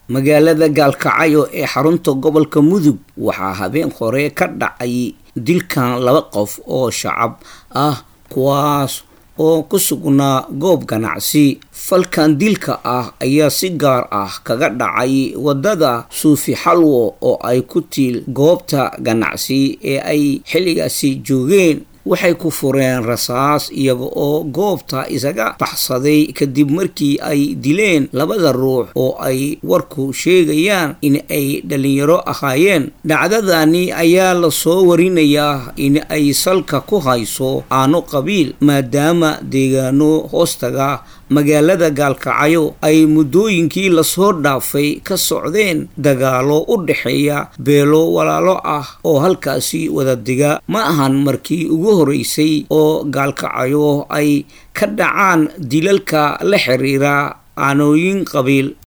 magaalada gaalkacyo ee xarunta gobolka mudug waxaa habeen hore ka dhacay dilkan laba qof oo shacab ah kuwaas oo ku sugnaa goob ganacsi falkan dilka ah ayaa si gaar ah kaga dhacay wadada suufi xalwo oo ay ku tiil goobta ganacsi ee ay xilligaasi joogeen waxay ku fureen rasaas iyaga oo goobta isaga baxsaday kadib markii ay dileen labada ruux oo ay warku sheegayaan in ay dhalinyaro ahaayeen dhacdadani ayaa lasoo warinayaa in ay salka ku hayso aano qabiil maadaama deegaano hoostaga magaalada gaalkacyo ay muddooyinkii lasoo dhaafay ka socdeen dagaalo u dhexeeya beelo walaalo ah oo halkaasi wada diga ma ahan markii ugu horeysay oo gaalkacyo ay ka dhacaan dilalka la xiriira aanooyin qabiil